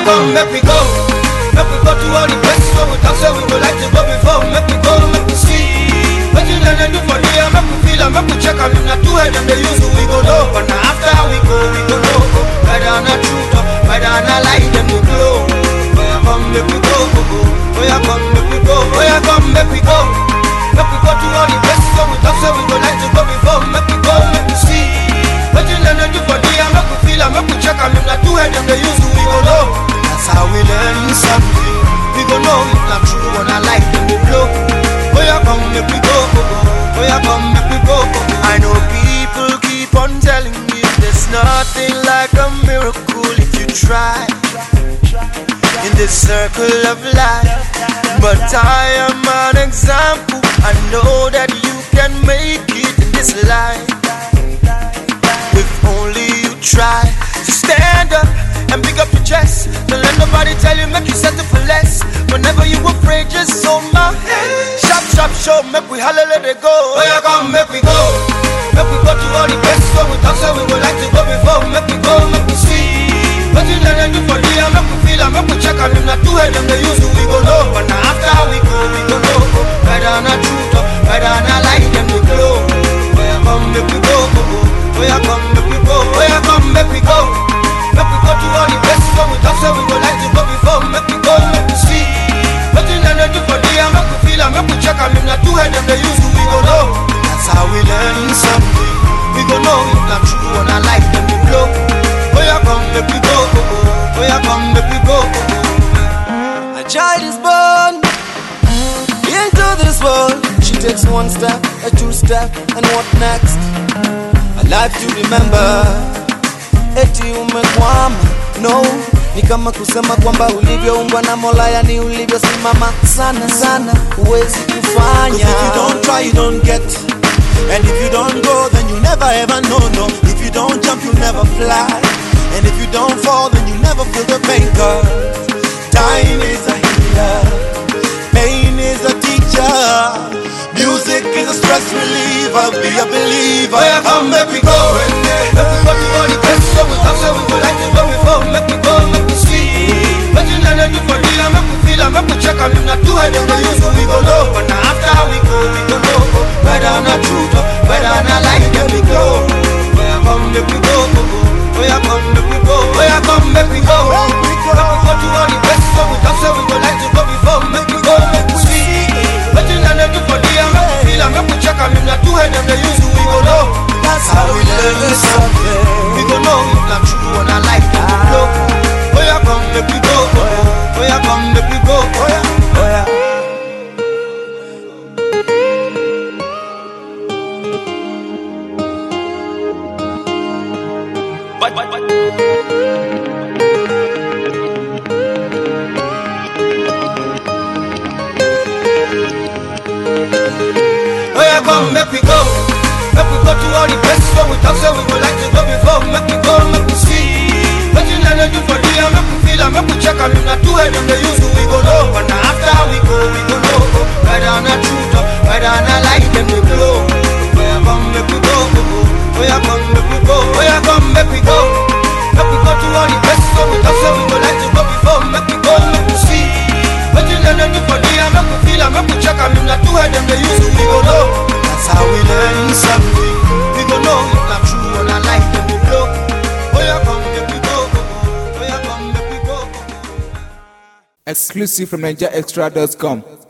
come, make we go. Make we go to all the places where we talk, say we would like to go before. Make we go, make we see. What you gonna do for the make we feel and make we check and if not two head them they use we go know. But now after we go, we go know. Whether or not truth or whether or not lie, them we glow. Oh yeah, come, make we go, go, go. Oh yeah, come, make we go. Oh yeah, come, make we go. Make we go to all the places where we talk, say we would like to go before. Make we go, make we see. What you gonna do for the make we feel and make we check and if not two head them they use we go know. That's how we learn something. We go know if not true or not lie, them we blow. Oh yeah, come, make we go, go, go. Oh yeah, come, make we go, go, go. I know people keep on telling me there's nothing like a miracle if you try in this circle of life. But I am an example. I know that you can make it in this life. If only you try to stand up and pick up your chest. Don't let nobody tell you, make you settle for less. Whenever you afraid, just hold my hand. Shop, shop, show, make we holler, let it go. Oh, yeah, come, make we go. Make we go to all the places where we talk, so we would like to go before. Make we go, make we see. What you gonna do for the make we feel and make we check and if not two head them they use we go know. But now after we go, we go know. Whether or not truth or whether or not lie, them we glow. Oh yeah, come, make we go, go, go. Oh yeah, come, make we go. Oh yeah, come, make we go. Make we go to all the places where we talk, so we would like to go before. Make we go, make we see. What you gonna do for the make we feel and make we check and if not two head them they use we go know. That's how we learn something. We go know if not true or not lie, them we blow. Oh yeah, come, make we go, go, go. Oh yeah, come, make we go, go, go. A child is born into this world. She takes one step, a two step, and what next? A life to remember. Eti umekwama, no ni kama kusema kwamba ulivyoumbwa na Mola, yani ulivyosimama sana sana, huwezi Cause kufanya. if you don't try, you don't get. And if you don't go, then you never ever know, no. If you don't jump, you never fly. And if you don't fall, then you never feel the pain, cause time is a healer. Pain is a teacher. Music is a stress reliever. Be a believer. Oh yeah, come, make we go. Make we go to all the places where we talk, so we would like to go before. Make we go, make we see. What you gonna do for the make we feel and make we check and if not two head them they use we go know. But now after we go, we go know. Whether or not truth or whether or not lie, them we go. Oh yeah, come, make we go, go, go. Oh yeah, come, make we go. Oh yeah, come, make we go. Make we go to all the places where we talk, so we would like to go before. Make we go, make we see. What you gonna do for the make we feel and make we check and if not two head them they use we go know. That's how we learn something. We go know if not true or not like them we blow. Oh yeah, come, make we go. go, go. Oh yeah, come, make we go. Oh yeah, oh yeah. But, but, but. Oh yeah, come, make we go. Make we go to all the places where we talk, so we would like to go before. Make we go, make we see. What you gonna do for the make we feel and make we check and if not two head them they use we go know. But now after we go, we go know. Whether or not truth or whether or not lie, them we blow. Oh yeah, come, make we go, go, go. Oh yeah, come, make we go. Oh yeah, come, make we go. Make we go to all the places where we talk, so we would like to go before. Make we go, make we see. What you gonna do for the make we feel and make we check and if not two head them they use we go know. That's how we learn something. We go know if not true or not lie, them we blow. Oh yeah, come, make we go, go, go. Oh yeah, come, make we go, go, go. Exclusive from NigerExtra.com.